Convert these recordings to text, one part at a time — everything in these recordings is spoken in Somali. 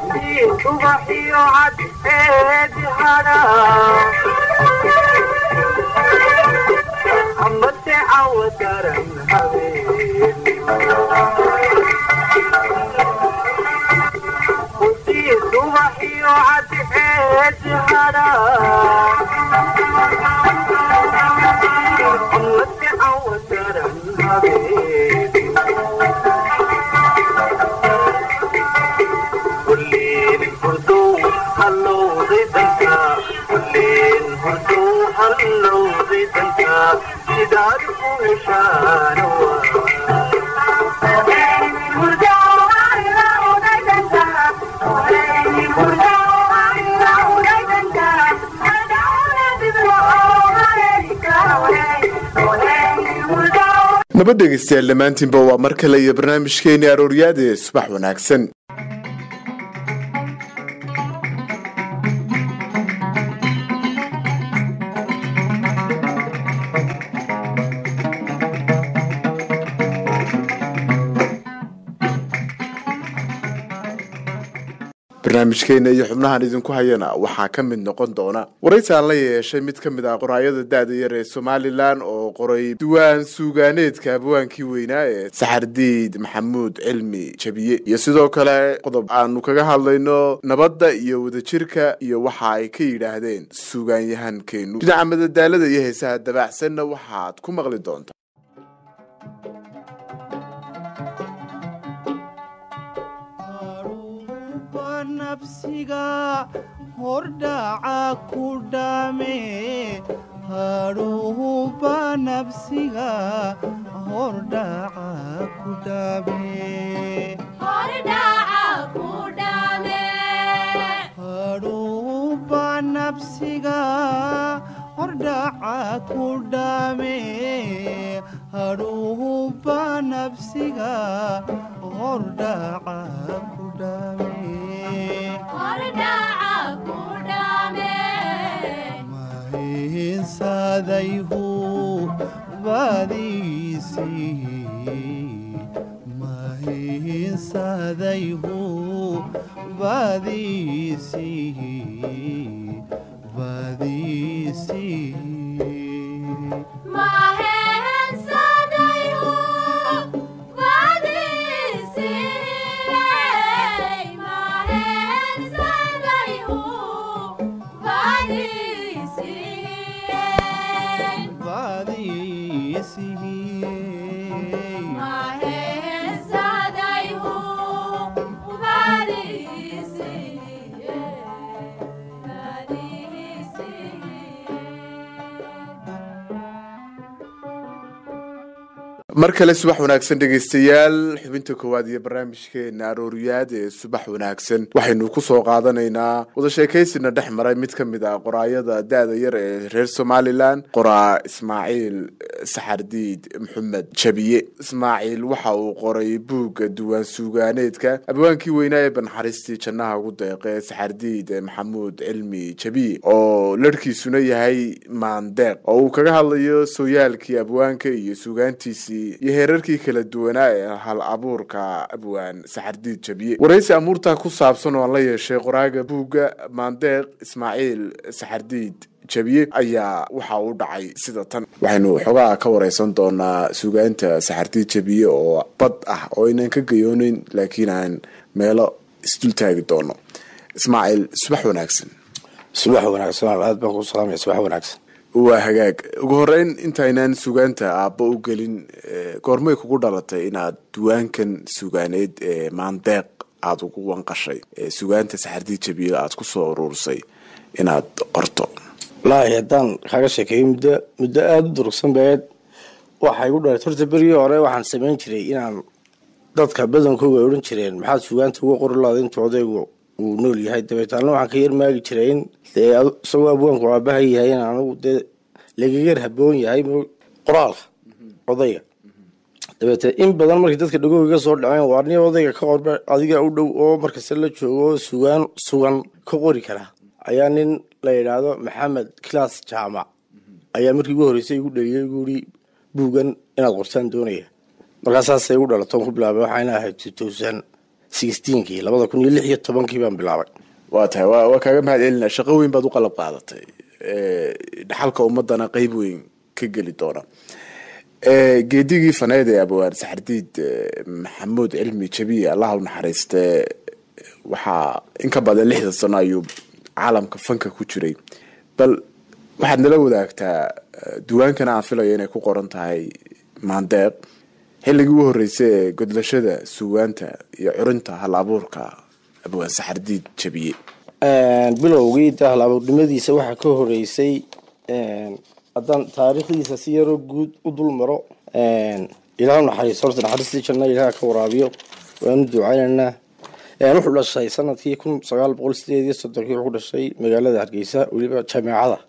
subaxiyo cadceedi hadha amase cawa daran habeen hudii subaxiyo cadceedi hadha amase cawa daran habeen kulleen hurduu hallowday danka kulleen hurduu hallowday danka sidaad ku heshaan nabad dhegaystayaal dhammaantiinba waa mar kale iyo barnaamijkeeni arooryaad ee subax wanaagsan barnaamijkeena iyo xubnahan idinku hayana waxaa ka mid noqon doona waraysi aan la yeeshay mid ka mid ah qoraayada da-da yar ee somalilan oo qoray diwaan suugaaneedka abwaankii weynaa ee saxardiid maxamuud cilmi jabiye iyo sidoo kale qodob aanu kaga hadlayno nabadda iyo wadajirka iyo waxa ay ka yidhaahdeen suugaanyahankeenu dhinaca madadaalada iyo heesaha dabaacsanna waxaad ku maqli doontaa nabsiga hordhaca ku dhame hadhuuba nabsiga hordhaca ku dhame hadhuuba nabsiga hordhaca ku dhame hadhuuba nabsiga hordhaca ku dhame mahinsadayhu badiisii mahinsadayhu badiisii badiisii badiisii mar kale subax wanaagsan dhegaystayaal xubinta koowaad iyo barnaamijkeena arooriyaad ee subax wanaagsan waxaynu ku soo qaadanaynaa wada sheekaysina dhex maray mid ka mid ah qoraayada da-da yar ee reer somalilan qoraa ismaaciil saxardiid maxamed jabiye ismaaciil waxa uu qoray buugga duwaan suugaaneedka abwaankii weynaa ee banxaristii jannaha ugu deeqe saxardiid maxamuud cilmi jabiye oo larhkiisuna yahay maandeeq oo uu kaga hadlayo sooyaalkii abwaanka iyo suugaantiisii iyo heerarkii kala duwanaa ee hal abuurka abwaan saxardiid jabiye waraysi amuurtaa ku saabsan oo aan la yeeshay qoraaga buugga maandeeq ismaaciil saxardiid jabiye ayaa waxa uu dhacay sida tan waxaynu xoogaa ka wareysan doonaa suugaanta saxardiid jabiye oo bad ah oo aynan ka gayooneyn laakiin aan meelo isdul taagi doono ismaaciil subax wanaagsan subax wanaagsan aad baan ku salaamaya subax wanaagsan waa hagaag ugu horeyn intaynaan sugaanta aabba u gelin goormay kugu dhalatay inaad duwaankan sugaaneed ee maandeeq aada ugu wanqashay sugaanta saxardiid jabiye aada kusoo uruursay inaad qorto wallaahi haddaan kaaga sheekeeyo muddo muddo aada u durugsan baeed waxay igu dhalatay horta berigii hore waxaan samayn jiray inaan dadka badankooga ay odhan jireen maxaad sugaanta uga qori laada intuu odaygu uu nool yahay dabeetaalna waxaan ka yarmaagi jiray in dee isagoo abwaanku aabaha yahay in anigu dee laga yar haboon yahay qoraalka odayga dabeete in badan markii dadka dhagooga soo dhaceen waa nin odayga ka qorba adiga u dhow oo markasta la joogo oo sugaan sugan ka qori karaa ayaa nin la yidhaahdo maxamed class jaamac ayaa markii ugu horreysay igu dhaliyay igu yidhi buugan inaad qortaan doonaya markaasaasay igu dhalatoon ku bilaabay waxayna ahayd two thousand sixteenkii labada kun iyo lix iyo tobankii baan bilaabay waa tahay waa waa kaaga mahad celina shaqo weyn baad u qalab qaadatay Eh, dhaxalka ummadana qeyb weyn ka geli doona Eh, geedigii faneed ee abwaan saxardiid eh, maxamuud cilmi jabiye allah u naxariiste waxaa in ka badan lixdan sano ayuu caalamka fanka ku jiray bal waxaad nala wadaagtaa eh, duwaankana aan filayo inay ku qoran tahay maandeeq xilligii u horeysay ee godlashada suugaanta iyo curinta hal abuurka abwaan saxardiid jabiye bilowgii dahlaaburnimadiisa waxaa ka horeysay haddaan taariikhdiisa si yaroo guud u dul maro ilaah naxariis horta naxariistii janna ilaah ka waraabiyo waanu ducaynaynaa wuxuu dhashay sanadkii kun sagaal boqol sideed iyo soddonkii wuxuu dhashay magaalada hargeysa weliba jameecada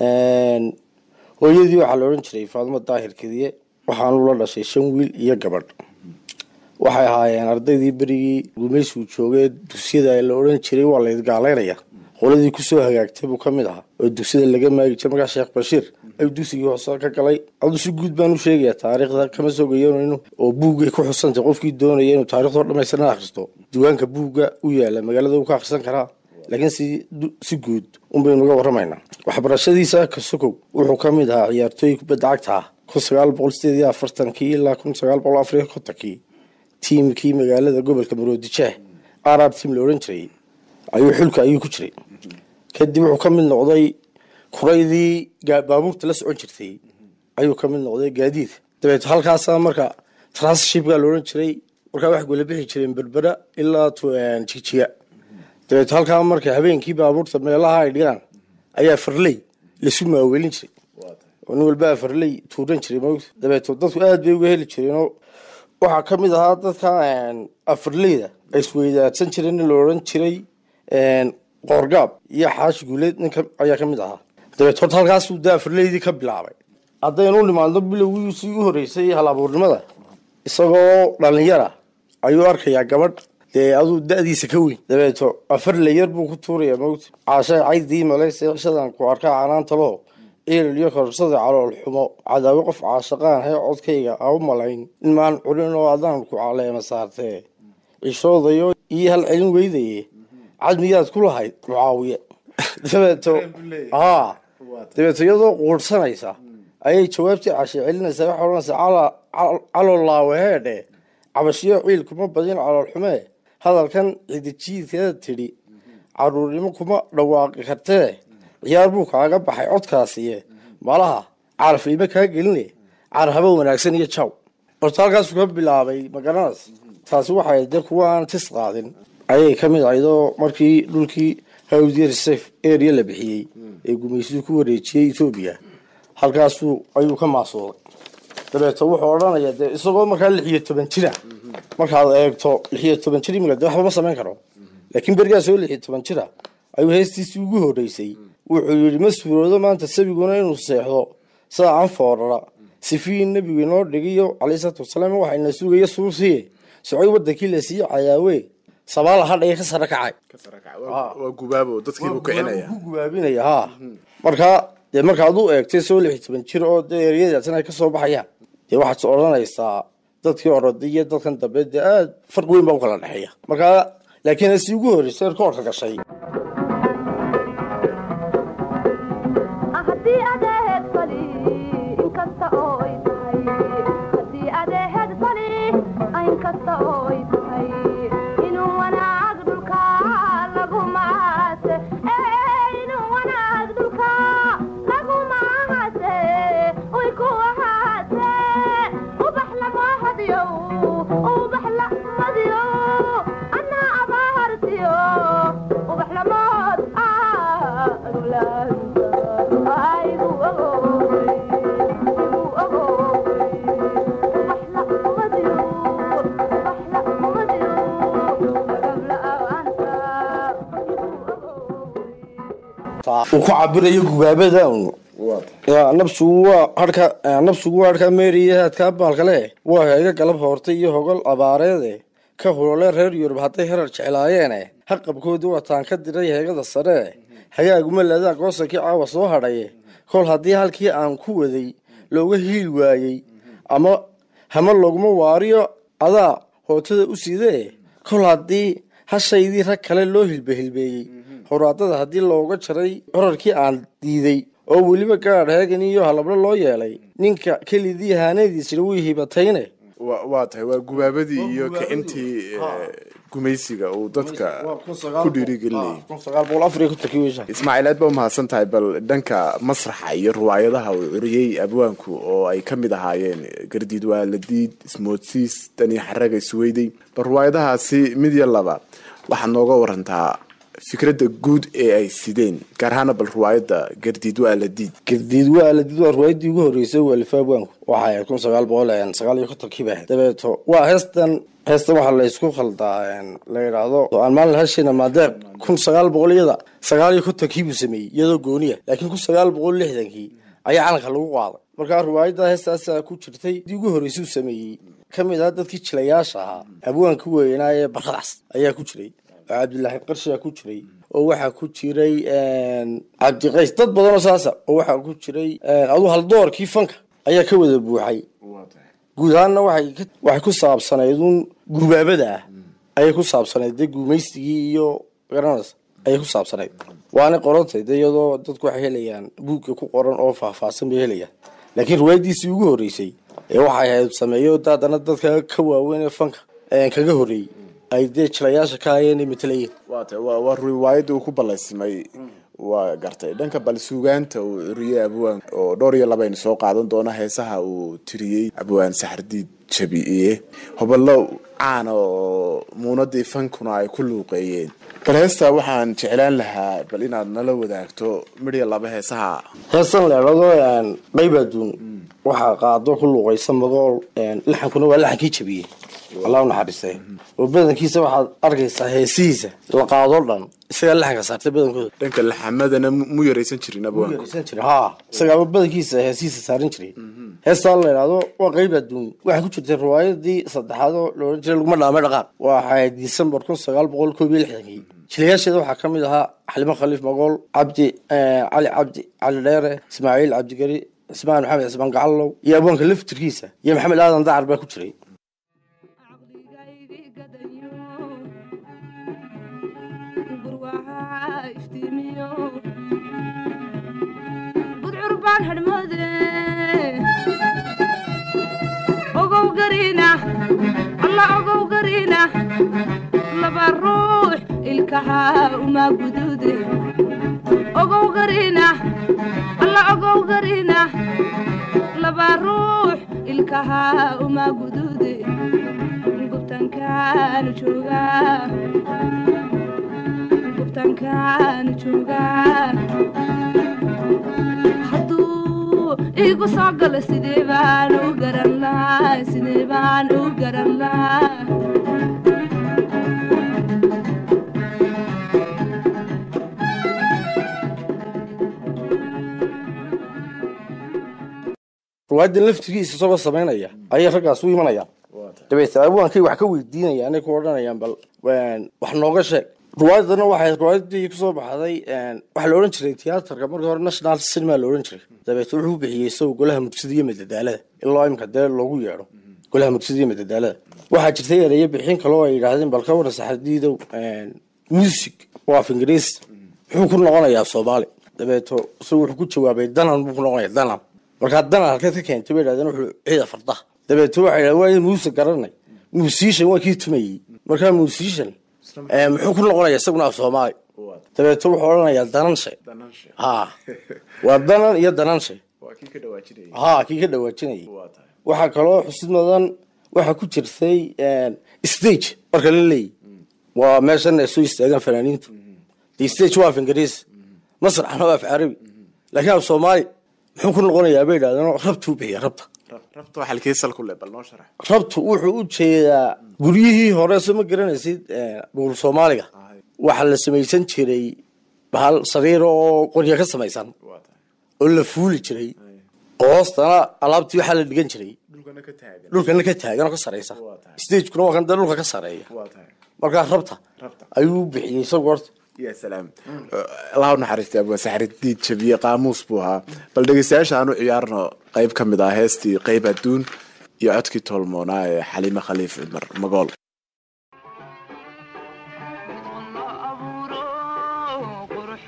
hooyadii waxaa la odhan jiray faadimo daahir kediye waxaanu la dhashay shan wiil iyo gabadh waxay ahaayeen ardaydii berigii gumaysigu joogee dugsiyada la odhan jiray waa laydgaalaynaya qoladii kusoo hagaagtay buu ka mid ahaa oo dugsiyada laga maagi jiray markaa sheekh bashiir ayuu dugsigii hoose ka galay adu si guud baan u sheegayaa taariikhda kama soo geyanayno oo buuggay ku xusantay qofkii doonaya inuu taariikhdoo dhammaystiran akhristo diiwaanka buugga u yaala magaalada uu ka akhrisan karaa laakiin si si guud unbaynu uga warramaynaa waxbarashadiisa kasokow wuxuu ka mid ahaa ciyaartooy kubadda cagta ah kun sagaal boqol sideed iyo afartankii ilaa kun sagaal boqol afar iyo kontonkii tiimkii magaalada gobolka maroodijeeh arab tiam la odhan jiray ayuu xulka ayuu ku jiray kadib wuxuu ka mid noqday kuraydii gaa- baabuurta la socon jirtay ayuu ka mid noqday gaadiid dabeet halkaasa marka transhipga la odhan jiray markaa waxay kula bixi jireen berbera ilaa tu- jigjiga dabeet halkaa marka habeenkii baabuurta meelaha ay dhigaan ayaa farley lasu maaweelin jiray oo nin walbaa farley tuuran jiray mawt dabeeto dadku aad bay uga heli jireenoo waxaa ka mid ahaa dadka afarleyda ay isweydaadsan jireen in la odhan jiray qoorgaab iyo xaashi guuleed ninka ayaa ka mid ahaa dabeet horta halkaasuu da afarleydii ka bilaabay haddaynu u nimaadno bilowgiisii u horreysay hal abuurnimada isagoo dhalinyara ayuu arkayaa gabadh dee aduu da-diisa ka weyn dabeeto afar layar buu ku tuurayaa mawt caashaa caydii malayse cishadan ku arkaa canaantalo ciilil iyo korsada calool xumo cadaawo qof caashaqaan hee codkayga aa u malayn in maan curin oo adaan ku caleema saartee cishoodayo iyo hal celin weydaye cadmiyaad ku lahayd mucaawiye dabeeto aa dabeeto iyadoo quursanaysa ayay jawaabtii cashe celinaysaa waxay odhanaysaa "Cala- cal- calool laaweheedhe cabashiyo ciil kuma badin calool xumee hadalkan cidijiidkeeda tidhi caruurnimo kuma dhawaaqi kartee ciyaar buu kaaga baxay codkaasiye malaha caraf iima kaa geline carhabo wanaagsan iyo jaw horta halkaasuu ka bilaabay magaranas taasi waxay dee kuwa aan tis qaadin ayay ka mid ahaydoo markii dhulkii hawdiya reserve area la bixiyey ee gumaysidu ku wareejiyey etoobiya halkaasuu ayuu ka maasuuday dabeeto wuxuu odhanayaa dee isagoo markaa lix iyo toban jira markaad eegto lix iyo toban jir imika de waxba ma samayn karo laakiin berigaasoo lix iyo toban jira ayuu heestiisii ugu horreysay wuxuu yidhi ma suuroodo maanta sabiguna inuu seexdo saacan foorara sifii nebigu inoo dhigiyo calayhi salaatu wasalaam waxayna sugaya suusiye socay wadankii la sii cayaawe sabaala hadhaya ka sara kacay waa gubaabo dadkiibuu kicinaya ku gubaabinaya ha markaa dee markaad u eegtay soo lix iyo toban jir oo dee eryadaasina ay ka soo baxayaan dee waxaad odhanaysaa dadkii oroday iyo dadkan dambe dee aad farq weyn baa u kala dhexeeya markaa laakiin asi ugu horreysay erkoorka gashay haddii adeed fali inkasta oo ay tahay haddii adeed fali inkasta oo ay tahay inuu wanaag dhulka lagu maase inuu wanaag dhulka lagu maase uy ku ahaase ubax lama hadiyo ubax lamadiyo anaa abahartiyo ubax lamood uu ku cabirayo gubaabada un Ya, nabsigu waa harka nabsigu waa harka meeriya haadkaa baalkale waa heega galab hoortay iyo hogol abaareede ka hulole reer yurub hadday herar jeclaayeene haqabkoodii wataan ka diray heegada sare hagaaguma laadaan goosankii caawa soo hadhaye kol haddii halkii aan ku waday looga hiil waayey ama hama loguma waariyo adaa hootada u sidee kol haddii hashaydii rag kale loo hilbehilbeeyey horaadada haddii looga jaray corarkii aan diiday oo weliba gaadh heegan iyo halablo loo yeelay ninka kelidii haanadiisina wii hibatayne wa- waa tahay waa gubaabadii iyo kicintii eh, gumaysiga uu dadka ku dhiirigelinayay ismaaciil aad baa umahadsan tahay bal dhanka masraxa iyo riwaayadaha uu curiyey abwaanku oo ay ka mid ahaayeen gardiid waaladiid ismoodsiis dani xaraga isweyday bal riwaayadahaasi mid iyo laba waxaad nooga warantaa fikradda guud ee ay sideen gaar ahaana bal riwaayadda gardiid waaladiid gardiid waa la did waa riwaayadii ugu horreysay waalif abwaanku waxay ahayd kun sagaal boqol sagaal iyo kontonkii bay ahayd dabeeto waa heestan heestan waxaa la isku khaldaa la yidhaahdo aan maalin hashina maadeeq kun sagaal boqolyada sagaal iyo kontonkii buu sameeyey iyadoo gooniya laakiin kun sagaal boqol lixdankii ayaa calanka lagu qaaday markaa riwaayadda heestaasaa ku jirtay dii ugu horreysay uu sameeyey ka mid ah dadkii jilayaasha ahaa abwaanka weynaa ee baradaas ayaa ku jiray oo cabdilaahi qarshiyaa ku jiray oo waxaa ku jiray cabdiqays dad badanoo saasa oo waxaa ku jiray aduu haldoorkii fanka ayaa ka wada buuxay guud ahaanna waxay ka- waxay ku saabsanayd un gubaabada ah ayay ku saabsanayd dee gumaysigii iyo garanaysa ayay ku saabsanayd waana qorantay dee iyadoo dadku waxay helayaan buugga ku qoran oo faahfaahsan bay helayaan laakiin riwaayadiisii ugu horreysay ee waxay ahayd sameeyo haddana dadka ka waaweyn ee fanka ee kaga horreeyey ay dee jilayaasha ka hayeen ay matalayeen waa tahay waa waa riwaayadda uu ku ballaysimay waa gartay dhanka bal suugaanta uu curiyey abwaan oo dhowr iyo labaynu soo qaadan doona heesaha uu tiriyey abwaan saxardiid jabiiye hoballo caana oo muunadii fankuna ay ku luuqeeyeen bal heesta waxaan jeclaan lahaa bal inaad nala wadaagto midhiya laba heesaha heestan leedhado qayb adduun waxaa qaado ku luuqaysa magool laxankuna waa laxankii jabiyey allah u naxariistay oo badankiisa waxaad arkaysaa heesihiisa la qaadoo dhan isagaa laxanka saartay badankooda dhanka laxamadana mu mu yaraysan jirin abwaanku yaraysan jiray haa isagaaba badankiisa heesihiisa saaran jiray heestaan la idhaahdo waa qayb adduun waxay ku jirtay riwaayadii saddexaad oo la odhan jiray laguma dhaamay dhaqaaq waxay disembar kun sagaal boqol koob iyo lixdankii jilayaasheeda waxaa ka mid ahaa xalimo khaliif magool cabdi cali cabdi cali dheere ismaaciil cabdigari ismaan maxamed cismaan gacallow iyo abwaanka laftirkiisa iyo maxamed aadan dacar baa ku jiray caqligaygi gadayo gurwaha iftiimiyo gudcur baan hadhmoode ogow gariina alla ogow gariina laba ruux ilkaha uma guduude ogow gariina alla ogow gariina laba ruux ilkaha uma guduude gubtankaanu joogaa gubtankaanu joogaa hadduu igu soo galo sidee baan u garan lahaa sidee baan u garan lahaa riwaayadan laftirkiisa isagoo samaynaya ayay raggaas u imanayaan dabeetna abwaankay wax ka weydiinayaan anay ku odhanayaan bal wax nooga sheeg riwaayadana waxay riwaayadii kusoo baxday waxaa la odhan jiray tiyaatarka markii hore national cinema la odhan jiray dabeetna wuxuu bixiyey isagu golaha mugsida iyo madadaalada ilaa imka dee loogu yeedho golaha mugsida iyo madadaalada waxaa jirtay ereyo bixin kale oo ay yidhaahdeen bal ka waran saxadiidow music waa af ingiriis muxuu ku noqonayaa soomaali dabeeto isagu wuxuu ku jawaabay danan buu ku noqonaya danan markaa danan halkeed ka keentay bay yidhahdeen wuxuu ciida farda dabeeto waxay yidhahdeen waa muuse garanay musician waa kii tumayey markaa musician eh, muxuu ku noqonaya isaguna af soomaali dabeeto wuxuu odhanayaa dananshe ha waa danan iyo dananshe waa kii ka dhawaajinaya ha kii ka dhawaajinayay waxaa kaloo xusid mudan waxaa ku jirtay stage marka la leeyahy waa meeshan ay soo istaagaan fanaaniintu de stage waa af ingiriis masraxna waa af carabi laakiin af soomaali muxuu ku noqonayaa bay yidhahdeen rabtuu bixiya rabta rabta waxaa halkii sal ku leh bal noo sharax rabtu wuxuu u jeedaa guryihii hore soo ma garanaysid buur soomaaliga waxaa la samaysan jiray bahal sariir oo qorya ka samaysan oo la fuuli jiray oo hoostana alaabtii waxaa la dhigan jiray dhulkana ka taagan dhulkana ka taagan oo ka sareysa stagekuna waa kan dee dhulka ka sareeya waa tahay markaa rabta Rabta. ayuu bixiyey isagu horta ya salaam allah u naxariistay abwaa saxaridiid jabiye qaamuus buu ahaa bal dhegeystayaasha aan u ciyaarno qayb ka mid ah heestii qayb adduun iyo codkii toolmoonaa ee xaliime khaliif cumar magool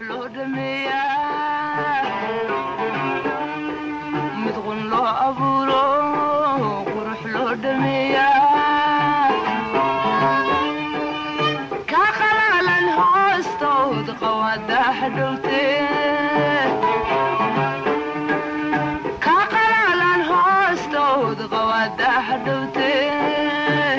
loo dhameeyaa mid qun loo abuuro qurux loo dhameeyaa ka qalaalan hoostood qawadaha dhowtee ka qalaalan hoostood qawadaha dhowtee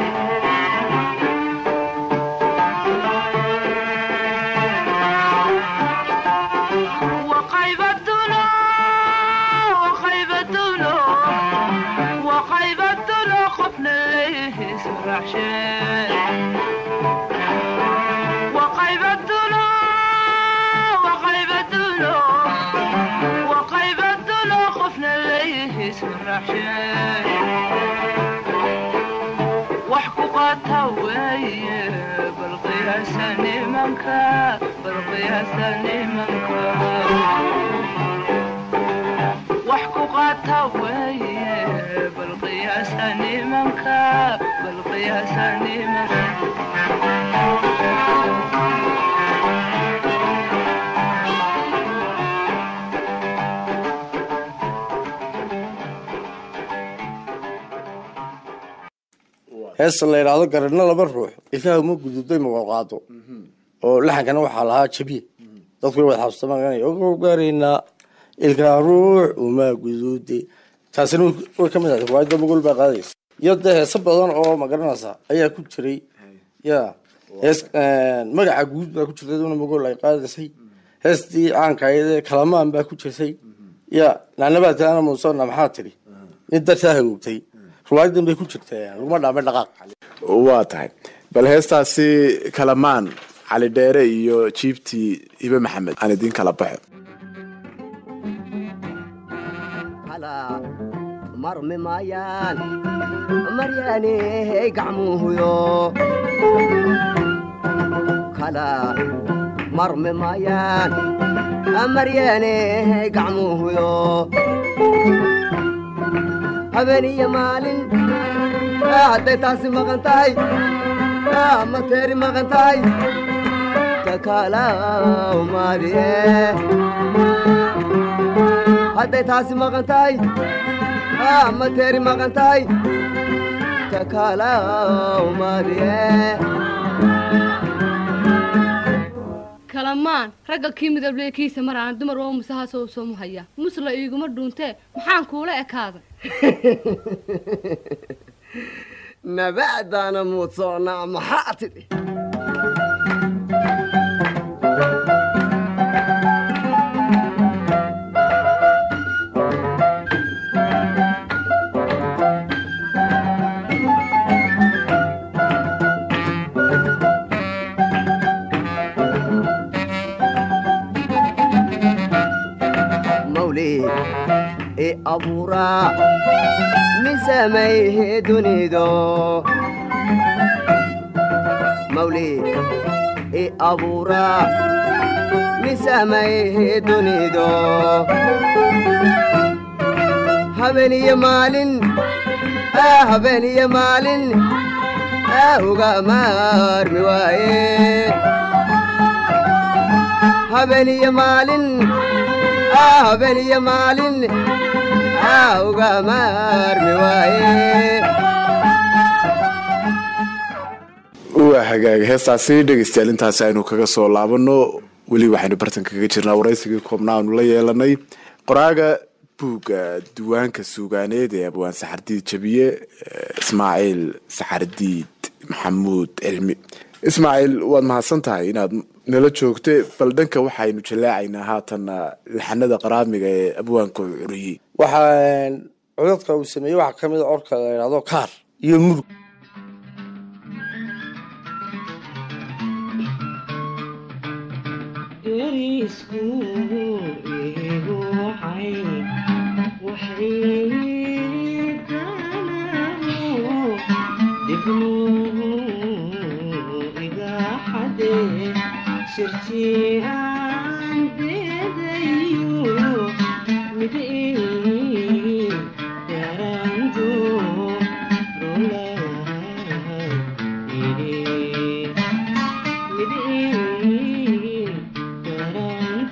وخيبتنا وخيبتنا وخيبتنا خفنا ليه سرع شيء وخيبتنا وخيبتنا وخيبتنا خفنا ليه سرع شيء وحقوقاتها وهي بالقياس نيمانك بالقياس نيمانك وحقوقاتها وهي بالقياس نيمانك بالقياس نيمانك heesta la yidhaahdo garanno laba ruux ilkaha uma gududay mawalqaado oo laxankana waxaa lahaa jabiye dadku way wada xabsamaan ogo gaaraynaa ilkaha ruux uma guduude taasina way ka mid ahay riwaayadda mogol baa qaadaysa iyo dee heeso badan oo magaranaysa ayaa ku jiray ya hees magaca guud baa ku jirtay duna mogol ay qaadaysay heestii caanka ayadee kalamaan baa ku jirtay ya naanabaataana muusona maxaa tidhi nin dartaa hagoogtay riwaayadan bay ku jirtaa laguma dhaamay dhaqaaq waa tahay bal heestaasi kalamaan cali dheere iyo jiibtii hibe maxamed aan idiin kala baxo kala marmi maayaan maryaaney gacmuhuyo kala marmi maayaan maryaaney gacmuhuyo habeen iyo maalin hadday taasi maqan tahay ama teeri maqan tahay takalaw maariye hadday taasi maqan tahay ama teeri maqan tahay takalaw maariye kalamaan ragga kii midable kiisa maraan dumar waa musahaasoo soo muhaya musla iiguma dhuuntee maxaan kuula ekaada nabacdaana muudsoonaa maxaa tidhi mawlid i abuuraa min samayhe dunido mawlid i abuuraa min samayhe dunido habeen iyo maalin ah, habeen iyo maalin ah, uga maarmi waaye habeen iyo maalin ah, habeen iyo maalin ah, uga maarmi waaye waa hagaag heestaasi dhegeystayaal intaasi aynu kaga soo laabano weli waxaynu bartan kaga jirnaa waraysigii koobnaa aanu la yeelanay qoraaga buugga diiwaanka suugaaneed ee abwaan saxardiid jabiye eh, ismaaciil saxardiid maxamuud cilmi ismaaciil waad mahadsan tahay inaad nala joogte bal dhanka waxaynu jalaacaynaa haatanna laxanada qaraamiga ee abwaanka curiyey waxaa codadka uu sameeyey waxaa ka mid a orka la yidhahdo kaar iyo murug Thank you.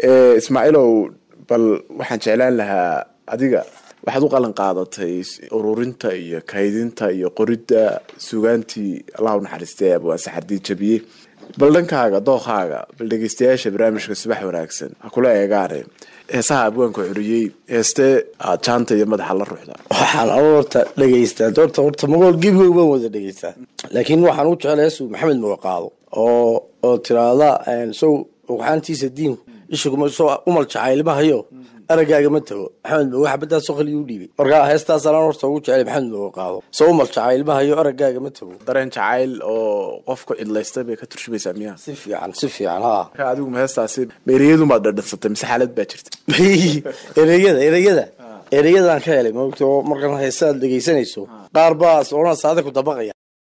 Eh, ismaaciilow bal waxaan jeclaan lahaa adiga waxaad u qalan qaadatay s- ururinta iyo kaydinta iyo qoridda sugaantii allah u naxariistay abwaan saxardii jabiye bal dhankaaga dookaaga bal dhegeystayaasha barnaamijka subax wanaagsan ha kula eegaane heesaha abwaanka curiyey heestee aad jaanta iyo madaxa la ruxda waxaan anu horta dhegeystaa horta horta magool gebigoog baan wada dhegeystaa laakiin waxaan u jeclay heesu maxamed mawaqaado oo oo tiraahda sow waxaantiisa diin isha kuma soo umal jacaylmahayo araggaaga ma tago maxamed mago xabadaasoo kaliya u dhiibay markaa heestaasaan aan horta ugu jeclay maxamed mawaqaado soo umal jacaylmahayo araggaaga ma tago dareen jacayl oo qofka cidlaystay bay ka turjumaysaa miyaa si fiican si fiican haa marka adigu ma heestaasi meeriyadunbaad dhadhansatay mise xaalad baa jirta ereyada ereyada ereyadaan ka helay maogta oo markaan heesa aad dhegeysanayso qaar baa soona saada ku dabaqaya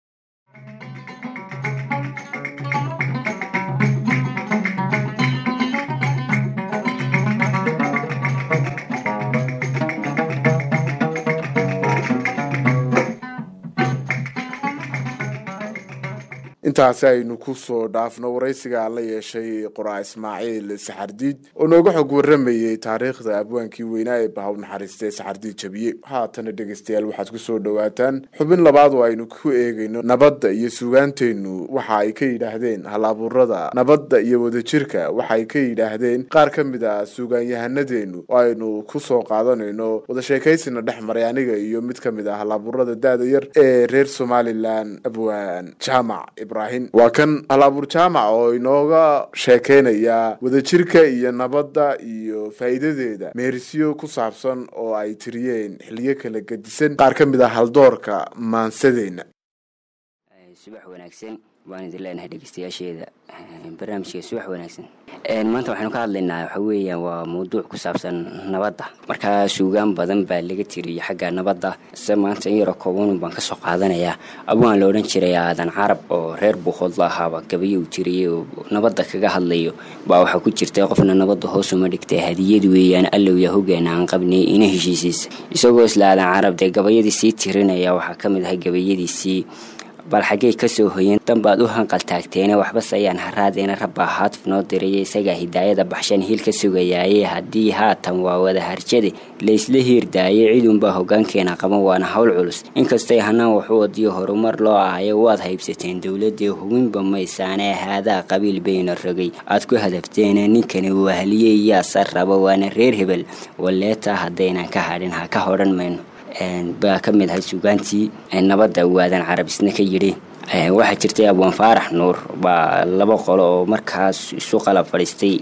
intaasi aynu kusoo dhaafno waraysiga aan la yeeshay qoraa ismaaciil saxardiid oo nooga xog waramayey taariikhda abwaankii weynaa ee bahaw naxariistay saxardiid jabiye haatana dhegeystayaal waxaad kusoo dhawaataan xubin labaad oo aynu ku eegayno nabadda iyo sugaanteennu waxa ay ka yidhaahdeen hal-abuurada nabadda iyo wadajirka waxa ay ka yidhaahdeen qaar ka mid a sugaanyahanadeennu oo aynu kusoo qaadanayno wada sheekaysina dhex maray aniga iyo mid ka mid ah hal-abuurada da-da yar ee reer somalilan abwaan jaamac ibraahim waa kan hal-abuur jaamac oo inooga sheekeynaya wadajirka iyo nabadda iyo faa'iidadeeda meerisyo ku saabsan oo ay tiriyeen xiliyo kala gedisan qaar ka mid ah haldoorka maansadeenna subax wanaagsan waan idin leenahay dhegeystayaasheeda barnaamijka subax wanaagsan maanta waxaynu ka hadlaynaa waxa weeyaan waa mawduuc ku saabsan nabadda markaa suugaan badan baa laga tiriyay xagga nabadda se maanta in yaroo koobanun baan kasoo qaadanayaa abwaan la odhan jiray aadan carab oo reer buuqoodla ahaaba gabayo uu tiriyey oo nabadda kaga hadlayo baa waxaa ku jirta qofna nabadda hoos uma dhigtay hadiyad weeyaan allow yaa hogaana aan qabnay ina heshiisiisa isagoo isla aadan carab dee gabayadii sii tirinaya waxaa ka mid ahay gabayadiisii bal xaggey kasoo hoyeen danbaad u hanqal taagteene waxbase ayaan haraadeena rabbaa haatif noo diraya isagaa hidaayada baxshan hiil ka sugayaaye haddii haatan waa wada harjade laysla hiirdaaye cidunbaa hogaankeena qaban waana hawl culus inkastay hanaan waxu wadiyo horumar loo ahayo waad haybsateen dowladee hubinba maysaanee haadaa qabiil bayna rogay aad ku hadafteene ninkani wahliye yaasa raba waana reer hebel waleetaa haddaynan ka hadhin ha ka hodhan mayno baa ka mid ahay sugaantii nabadda waadan carab isna ka yidhi waxaa jirtay abwaan faarax nuur baa laba qolo oo markaas isu qalab fadhiistay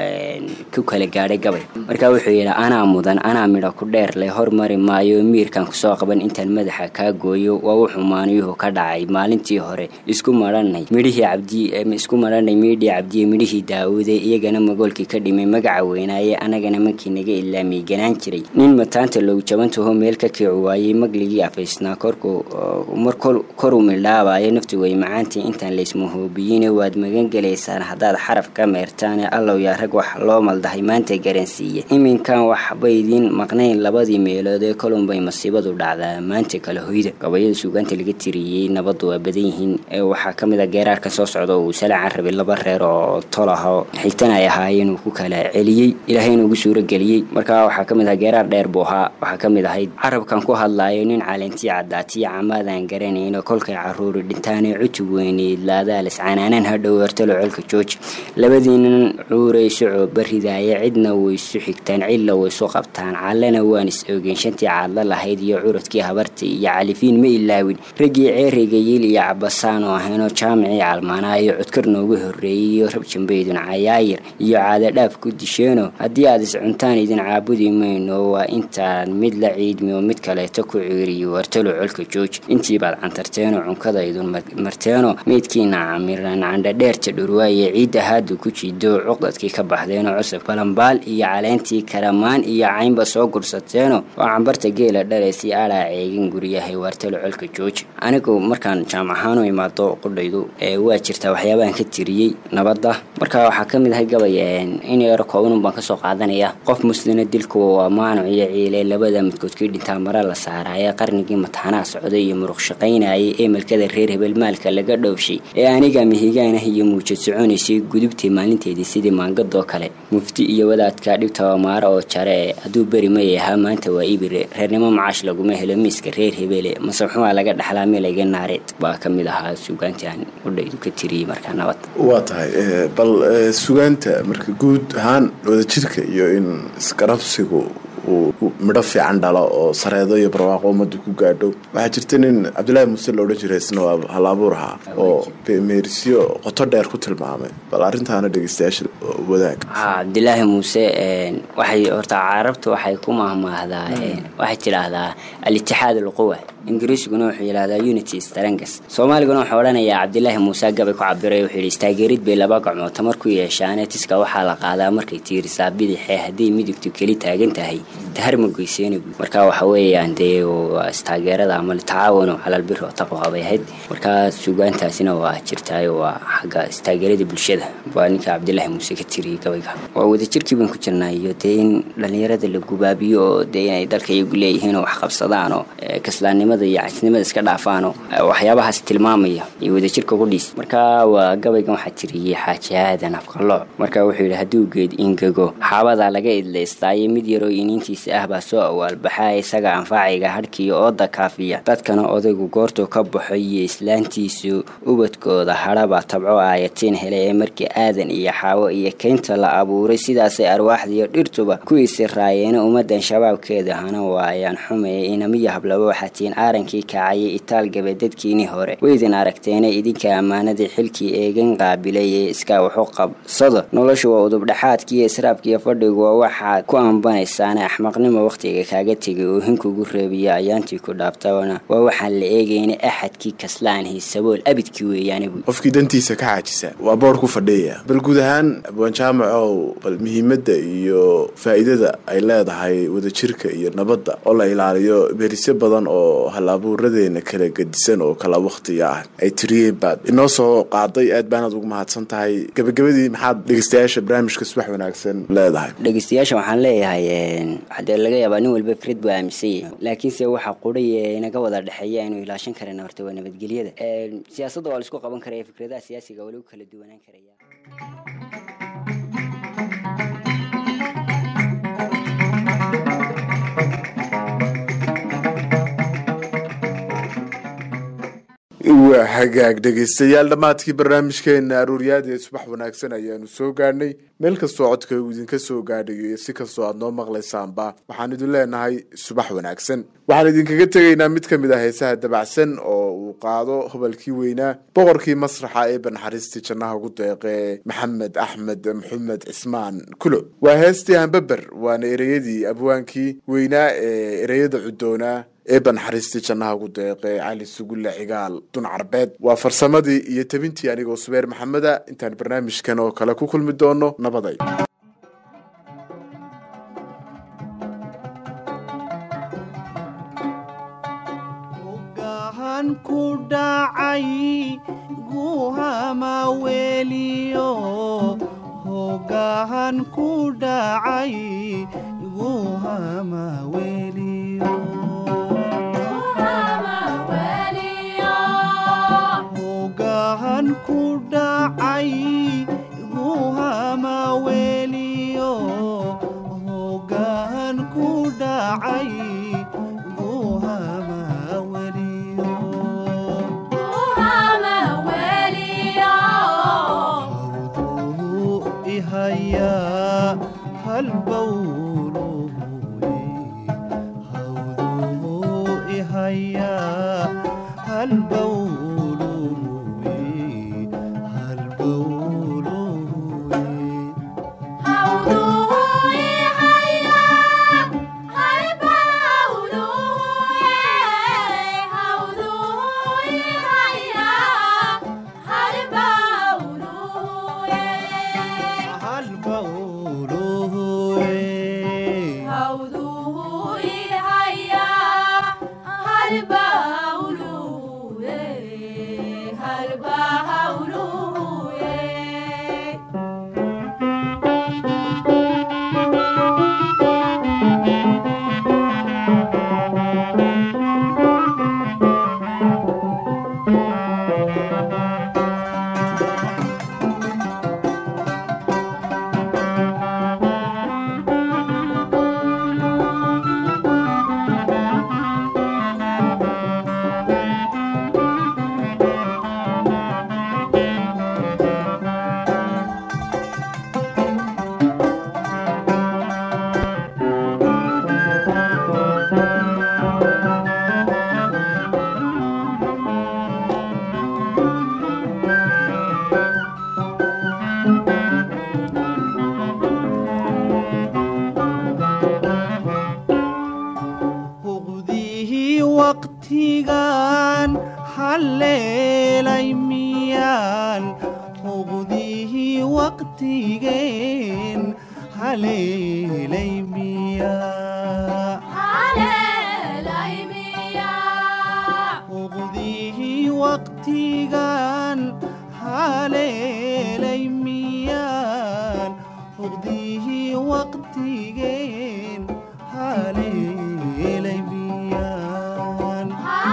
ku kala gaadhay gabay markaa wuxuu yidhi anaa mudan anaa midha ku dheer leh hormari maayo miirkan kusoo qaban intaan madaxa kaa gooyo waa wuxuu maaniyuhu ka dhacay maalintii hore isku maranay midhihii cabdi isku maranay miidhii cabdiye midhihii daawude iyagana magoolkii ka dhimay magaca weynaaye anagana mankii naga ilaamiyey ganaan jiray nin mataanta loogu jabantaho meel ka kiici waayey magligii afaysnaa korku mar koru midhaabayo nafti way macaantii intaan laysmahoobiyiine waad magan gelaysaan haddaad xaraf ka meertaane allow yaa rag wax loo maldahay maanta garansiiye iminkan waxbaydiin maqnayn labadii meelood ee kolunbay masiibadu dhacdaa maanta kala hoyda gabayada suugaanta laga tiriyey nabaddu waa badan yihiin waxaa ka mid a geeraarka soo socda uu salaacan rabay laba reer oo tol aho xigtan ay ahaayeen uu ku kala celiyey ilaahayna ugu suuro geliyey markaa waxaa ka mid aha geeraar dheer buu ahaa waxaa ka mid ahayd carabkan ku hadlaayo nin calentii caddaatiyo camaadaan garanayno kolkay caruuri dhintaanee cutub weyneyd laadaalis canaanaan hadhow hortalo colka jooji labadiinan cuuray socoo baridaaya cidna waysu xigtaan cidla waysu qabtaan callana waan is ogeyn shantii caadla lahayd iyo curadkii habartii iyo califiin ma ilaawin raggii ceeriga yiil iyo cabasaan oo ahaynoo jaamicii calmaanaayo codkar noogu horreeyey iyo rabjambaydun cayaayir iyo caadadhaaf ku disheeno haddii aad is cuntaan idin caabudi mayno waa intaan mid la ciidmi oo mid kaleeto ku ciiriyo wartalo colka jooji intiibaad cantarteenoo cunkadaydun marteeno meydkiina camiran candhadheerta dhurwaaye ciidda haadu ku jido cuqdadkii ka baxdeenoo cusub balambaal iyo caleentii karamaan iyo caynba soo gursateeno oo cambarta geela dhalaysii adhaa ceegin guryahay waartalo colka jooji anigu markaan jaamacahaan u imaado qudhaydu waa jirtaa waxyaabahan ka tiriyey nabadda marka waxaa ka mid ahay gabay in yaro koobanun baan kasoo qaadanaya qof muslina dilkuwa waa maanuc iyo ciile labada midkoodkii dhintaa mara la saaraaye qarnigii mataanaa socday iyo muruq shaqaynayay ee malkada reer hebel maalka laga dhowshay ee aniga mihigaanah iyo muujad soconaysay gudubtii maalinteedii sidii maanga gadoo kale mufti iyo wadaadka dhibtaba maaro oo jare hadduu beri may ahaa maanta waa ibire reernimo macaash laguma helo miiska reer hebele masaxumaa laga dhaxlaa meelayga naareed baa ka mid ahaa suugaantii aan udhaydu ka tiriyey markaa nabad waa tahay eh, bal eh, sugaanta marka guud ahaan wadajirka iyo in isgarabsigu uu uu midho fiican dhalo oo sareedo iyo barwaaqo ummadda ku gaadho waxaa jirta nin cabdilaahi muuse la odhan jiray isna waa hal abuur ahaa oo meerisyo qoto dheer ku tilmaamay bal arrintaana dhegeystayaasha wadaag haa cabdilaahi muuse een, waxay horta carabtu waxay ku mahmaahdaa een, waxay tidhaahdaa al-itixaad alquwa ingiriisiguna wuxuu yidhahdaa unity strangas soomaaliguna wuxuu odhanayaa cabdilaahi muuse gabay ku cabiray wuxuu yidhi istaageerid bay laba gacmood tamar ku yeeshaane tiska waxaa la qaadaa markay tiirisaa bidixee hadday midigtu keli taagan tahay tahar ma goyseena buy marka waxa weeyaan dee waa istaageerada ama tacaawunu calal biri oo taqwa bay ahayd marka sugaantaasina waa jirtaayo waa xagga istaageerada bulshada waa ninka cabdilaahi muuse ka tiriyey gabayga waa wadajirkii baan ku jirnaa iyo dee in dhallinyarada la gubaabiyo oo dee inay dalka iyagu leeyihiin oo wax qabsadaan oo eh, kaslaannimada iyo casnimada iska dhaafaan oo eh, waxyaabahaas tilmaamaya iyo wadajirka qudhiis marka waa gabaygan waxaa tiriyey xaaji aadan afqalooc marka wuxuu yidhi hadduu geed ingego xaabadaa laga idlaystaayo mid yaroo iniintiisa ah baa soo awaalbaxaa isaga anfaaciga hadhkiiyo ooda kaafiya dadkana odaygu goortuu ka baxo iyo islaantiisu ubadkooda hadhabaa tabco aayatiin hele ee markii aadan iyo xaawo iyo keynta la abuuray sidaasay arwaaxdiiyo dhirtuba kuwiisi raayeene ummadan shabaabkeeda hana waayaan xumeeye inamiya hablaba waxaa tihiin aarankii kacayay itaal gabe dadkiinii hore weydin aragteene idinka ammaanadii xilkii eegan qaabilay ee iskaa waxu qabsado noloshu waa udubdhaxaadkiiyo israabkiiyo fadhigu waa waxaad ku ambanaysaane axmaqnimo wakhtiga kaaga tegay oo hinkugu reebiya ayaantii ku dhaabtabana waa waxaan la eegayna axadkii kaslaanhi sabool abidkii weeyaane buy qofkii dantiisa ka xaajisa waa boor ku fadhiyaya bal guud ahaan abwaan jaamacow bal muhiimadda iyo faa'iidada ay leedahay wadajirka iyo nabadda oo la ilaaliyo merisyo badan oo hal-abuuradeena kala gedisan oo kala wakhtiga ah ay tiriyeen baad inoo soo qaaday aad baanaad ugu mahadsan tahay gabagabadii maxaad dhegeystayaasha barnaamijka subax wanaagsan leedahay dhegeystayaasha waxaan leeyahay een, hadee laga yaabaa nin walba fikrad buu aaminsan yahay laakiinse waxa quray ee inaga wada dhexeeya inuu ilaashan karana horta waa nabadgelyada Een, siyaasadda waa laisku qaban karaya fikradaha siyaasiga waa lagu kala duwanaan karaya waa hagaag dhegeystayaal dhammaadkii barnaamijkeena aruuryaada ee subax wanaagsan ayaanu soo gaadhnay meel kastoo codka uu idinka soo gaadhayo iyo si kastoo aad noo maqlaysaanba waxaan idin leenahay subax wanaagsan waxaan idinkaga tegaynaa mid ka mid ah heesaha dabacsan oo uu qaado hobalkii weynaa boqorkii masraxa ee banxariistii jannaha ugu deeqee maxamed axmed maxamed cismaan kulo waa heestii hambaber waana ereyadii abwaankii weynaa ee ereyada cudoonaa ee banxariistii jannaha ugu deeqee cali sugulle cigaal dun carbeed waa farsamadii iyo tabintii anigoo subeer maxameda intaan barnaamijkan oo kale ku kulmi doono nabaday gahan ku dhacay guhama weliyo hogahan ku dhacay guhama weliyo hogahan ku dhacay guhama weliyo hogahan ku dhacay guhama weliyo hawduhu ihayaa halbowluhuye hawduhu ihayaa halbowluhuye halbowluhuye halbowluhuye huqdihii waqtigan halleelay miyaan huqdihii waqtigeen haleelay miyaa huqdihii waqtigan haleelay miyaan huqdihii waqtigeen haleelay miyaan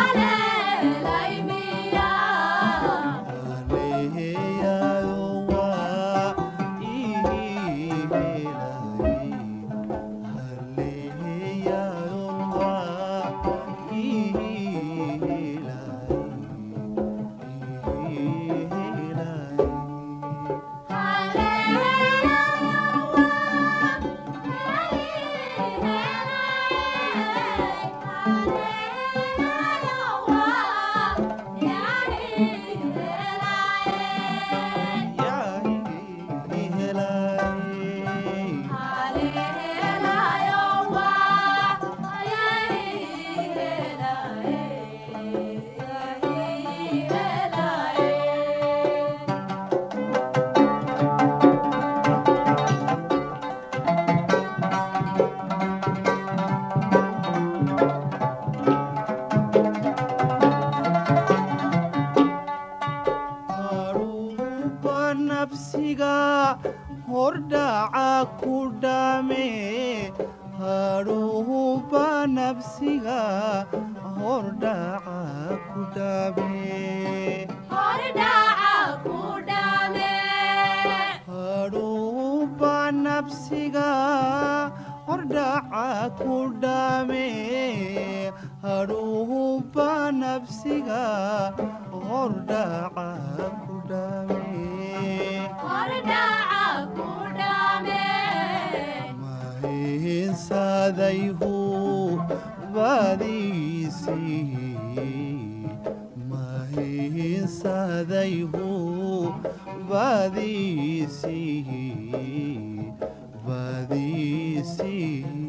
haleeyayo waa ii helay haleeyayo waa ii helay ii helay yaa ii helay haruuba nafsiga hordhaca ku dhame haruuba nafsiga hordhaca ku dhame haruuba nafsiga hordhaca ku dhame haruuba nafsiga hordhaca ku dhame mahinsadayhu badiisii mahinsadayhu badiisii badiisii